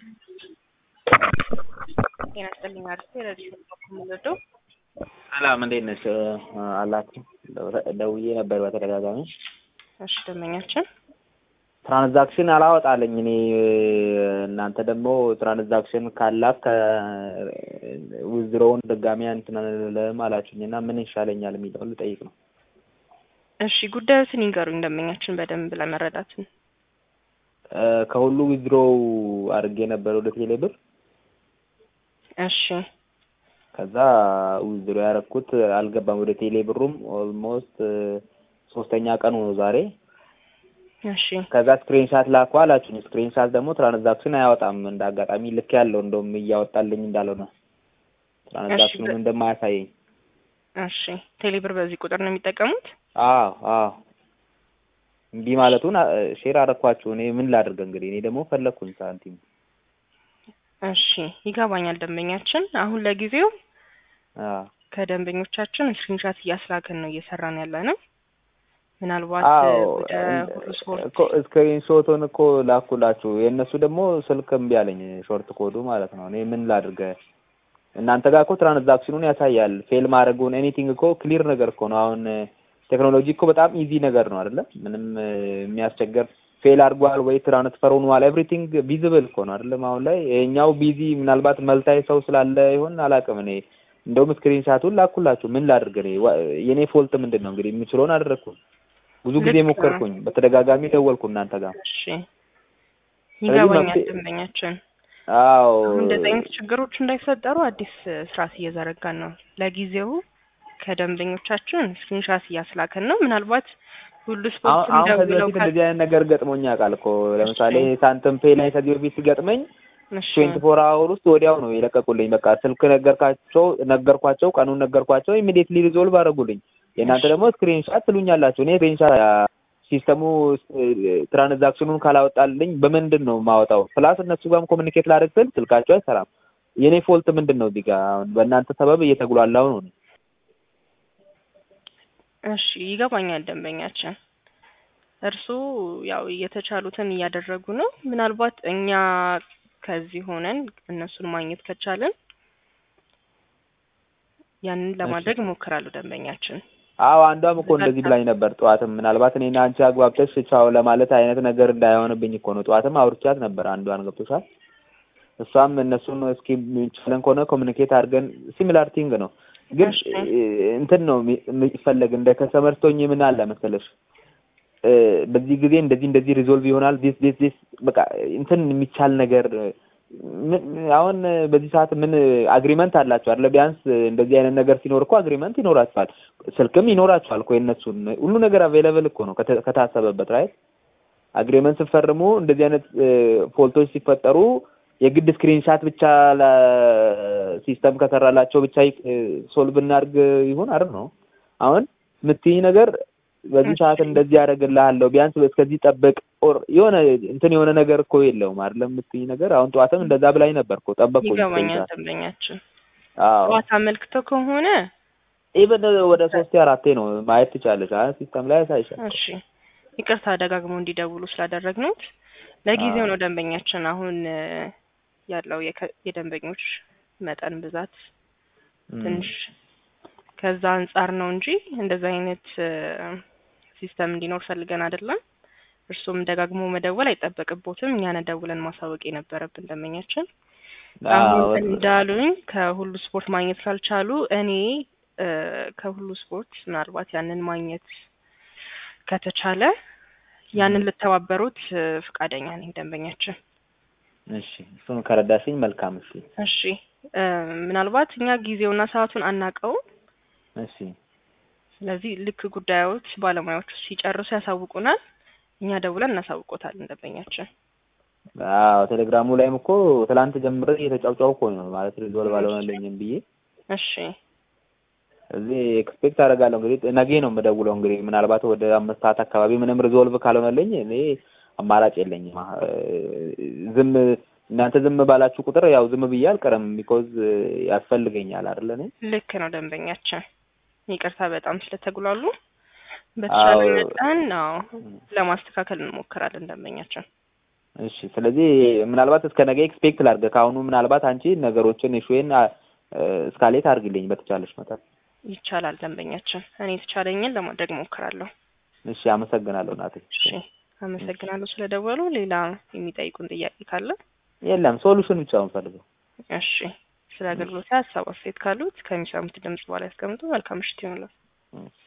ጤና ይስጥልኝ አርሴ ረዲዮ የምወደው ሰላም እንዴት ነሽ? አላችሁ ደውዬ ነበር በተደጋጋሚ። እሺ ደንበኛችን ትራንዛክሽን አላወጣለኝ እኔ እናንተ ደግሞ ትራንዛክሽን ካላክ ውዝሮውን ድጋሚ እንትን አልልም አላችሁኝ እና ምን ይሻለኛል የሚለውን ልጠይቅ ነው። እሺ ጉዳዮትን ይንገሩኝ ደንበኛችን በደንብ ለመረዳትን። ከሁሉ ዊዝድሮ አድርጌ ነበር ወደ ቴሌ ብር። እሺ ከዛ ዊዝድሮ ያደረኩት አልገባም ወደ ቴሌ ብሩም ኦልሞስት ሶስተኛ ቀኑ ነው ዛሬ። እሺ ከዛ ስክሪንሻት ላኩ አላችሁኝ። ስክሪንሻት ደግሞ ትራንዛክሽን አያወጣም። እንደ አጋጣሚ ልክ ያለው እንደውም እያወጣልኝ እንዳልሆነ ትራንዛክሽኑን እንደማያሳየኝ። እሺ ቴሌብር በዚህ ቁጥር ነው የሚጠቀሙት? አዎ አዎ እምቢ ማለቱን ሼር አደረኳችሁ። እኔ ምን ላድርግ እንግዲህ እኔ ደግሞ ፈለግኩኝ ሳንቲም። እሺ ይገባኛል ደንበኛችን። አሁን ለጊዜው አዎ ከደንበኞቻችን ስክሪንሻት እያስላክን ነው እየሰራን ያለ ነው። ምናልባት አዎ ወደ ሁሉ ስፖርት እኮ ስክሪን ሾቱን እኮ ላኩላችሁ። የእነሱ ደግሞ ስልክ እምቢ አለኝ፣ ሾርት ኮዱ ማለት ነው። እኔ ምን ላድርግ? እናንተ ጋር እኮ ትራንዛክሽኑን ያሳያል። ፌል ማድረጉን ኤኒቲንግ እኮ ክሊር ነገር እኮ ነው። አሁን ቴክኖሎጂ እኮ በጣም ኢዚ ነገር ነው አይደለ? ምንም የሚያስቸግር ፌል አድርጓል ወይ ትራንስፈር ሆኗል፣ ኤቭሪቲንግ ቪዚብል እኮ ነው አይደለም? አሁን ላይ ይሄኛው ቢዚ ምናልባት መልታይ ሰው ስላለ ይሆን አላውቅም። እኔ እንደውም ስክሪን ሻቱን ላኩላችሁ። ምን ላድርግ? እኔ የኔ ፎልት ምንድን ነው እንግዲህ የምችለውን አደረግኩ። ብዙ ጊዜ ልክ ነው። ሞከርኩኝ፣ በተደጋጋሚ ደወልኩ እናንተ ጋር። እሺ ይገባኛል መፍትሄ- ደንበኛችን። አዎ አሁን እንደዚህ አይነት ችግሮች እንዳይፈጠሩ አዲስ ስርዓት እየዘረጋን ነው። ለጊዜው ከደንበኞቻችን ስክሪንሻት እያስላከን ነው። ምናልባት ሁሉ አሁን ስፖርት አሁን ከዚህ ደውለው በፊት እንደዚህ አይነት ነገር ገጥሞኝ ያውቃል እኮ ለምሳሌ ሳንተም ፔ ላይ ከዚህ በፊት ሲገጥመኝ እሺ ትዌንቲ ፎር አወር ውስጥ ወዲያው ነው የለቀቁልኝ። በቃ ስልክ ነገርካቸው ነገርኳቸው፣ ቀኑን ነገርኳቸው፣ ኢሚዲየትሊ ሪዞልቭ አደረጉልኝ። የእናንተ ደግሞ ስክሪንሻት ትሉኛላችሁ። እኔ ስክሪንሻት ሲስተሙ ትራንዛክሽኑን ካላወጣልኝ በምንድን ነው የማወጣው? ፕላስ እነሱ ጋርም ኮሚኒኬት ላደርግ ስል ስልካቸው አይሰራም። የእኔ ፎልት ምንድን ነው? እዚህ ጋር አሁን በእናንተ ሰበብ እየተጉላላው ነው። እሺ ይገባኛል ደንበኛችን። እርስዎ ያው የተቻሉትን እያደረጉ ነው። ምናልባት እኛ ከዚህ ሆነን እነሱን ማግኘት ከቻልን ያንን ለማድረግ እሞክራለሁ ደንበኛችን። አዎ አንዷም እኮ እንደዚህ ብላኝ ነበር። ጠዋትም ምናልባት እኔና አንቺ አግባብተሽ ቻው ለማለት አይነት ነገር እንዳይሆንብኝ እኮ ነው። ጠዋትም አውርቻት ነበር። አንዷን ገብቶሻል። እሷም እነሱን እስኪ ችለን ከሆነ ኮሚኒኬት አድርገን ሲሚላር ቲንግ ነው ግን እሺ። እንትን ነው የሚ- የሚፈለግ እንደ ከሰመርቶኝ ምን አለ መሰለሽ እ፣ በዚህ ጊዜ እንደዚህ እንደዚህ ሪዞልቭ ይሆናል ዲስ ዲስ ዲስ በቃ እንትን የሚቻል ነገር ምን አሁን በዚህ ሰዓት ምን አግሪመንት አላቸው አይደለ? ቢያንስ እንደዚህ አይነት ነገር ሲኖር እኮ አግሪመንት ይኖራቸዋል፣ ስልክም ይኖራቸዋል እኮ የእነሱን ሁሉ ነገር አቬይለብል እኮ ነው ከተ- ከታሰበበት ራይት አግሪመንት ስትፈርሙ እንደዚህ አይነት ፎልቶች ሲፈጠሩ የግድ ስክሪንሻት ብቻ ለሲስተም ከሰራላቸው ብቻ ሶልቭ እናድርግ ይሁን አይደል ነው። አሁን የምትይኝ ነገር በዚህ ሰዓት እንደዚህ ያደርግልሃለሁ ቢያንስ እስከዚህ ጠብቅ ኦር የሆነ እንትን የሆነ ነገር እኮ የለውም አይደለም የምትይኝ ነገር። አሁን ጠዋትም እንደዛ ብላኝ ነበር እኮ ጠበቅኩኝ። ይገባኛል ስክሪንሻት ደንበኛችን። አዎ ጠዋት አመልክተው ከሆነ ኢቨን ወደ ሶስቴ አራቴ ነው ማየት ትቻለሽ። አይ ሲስተም ላይ ያሳይሻል። እሺ ይቅርታ ደጋግመው እንዲደውሉ ስላደረግነውት ለጊዜው አዎ። ነው ደንበኛችን። አሁን እ፣ ያለው የከ- የደንበኞች መጠን ብዛት እም። ትንሽ ከዛ አንጻር ነው እንጂ እንደዛ አይነት እ፣ ሲስተም እንዲኖር ፈልገን አይደለም። እርሱም ደጋግሞ መደወል አይጠበቅቦትም። እኛን ደውለን ማሳወቅ የነበረብን ደንበኛችን። አሁን አዎ እንዳሉኝ ከሁሉ ስፖርት ማግኘት ካልቻሉ እኔ እ፣ ከሁሉ ስፖርት ምናልባት ያንን ማግኘት ከተቻለ ያንን ልተባበሩት እ፣ ፈቃደኛ ነኝ ደንበኛችን። እሺ እሱን ከረዳሽኝ መልካም። እሺ እሺ እ፣ ምናልባት እኛ ጊዜውና ሰዓቱን አናውቀውም። እሺ ስለዚህ ልክ ጉዳዮች ባለሙያዎቹ ሲጨርሱ ያሳውቁናል። እኛ ደውለን እናሳውቆታለን ደንበኛችን። አዎ ቴሌግራሙ ላይም እኮ ትላንት ጀምሬ እየተጫውጫው እኮ ነው ማለት ሪዞልቭ አልሆነልኝም ብዬ እሺ እዚህ ኤክስፔክት አደርጋለሁ እንግዲህ ነገ ነው የምደውለው። እንግዲህ ምናልባት ወደ አምስት ሰዓት አካባቢ ምንም ሪዞልቭ ካልሆነልኝ እኔ አማራጭ የለኝም። አ- ዝም እናንተ ዝም ባላችሁ ቁጥር ያው ዝም ብዬ አልቀርም። ቢኮዝ ያስፈልገኛል አይደለ እኔ ልክ ነው ደንበኛችን። ይቅርታ በጣም ስለተጉላሉ። በተቻለ አዎ። መጠን አዎ ለማስተካከል እንሞክራለን ደንበኛችን። እሺ ስለዚህ ምናልባት እስከ ነገ ኤክስፔክት ላድርግ ከአሁኑ ምናልባት አንቺ ነገሮችን ኢሹዌን እስካሌት አድርግልኝ በተቻለሽ መጠን ይቻላል ደንበኛችን። እኔ የተቻለኝን ለማድረግ ሞክራለሁ። እሺ አመሰግናለሁ እናቴ እሺ አመሰግናለሁ ስለደወሉ። ሌላ የሚጠይቁን ጥያቄ ካለ? የለም ሶሉሽን ብቻ ነው የምፈልገው እሺ ስለ አገልግሎት ሀሳብ አስተያየት ካሉት ከሚሰሙት ድምጽ በኋላ ያስቀምጡ። መልካም ምሽት ይሆንላል።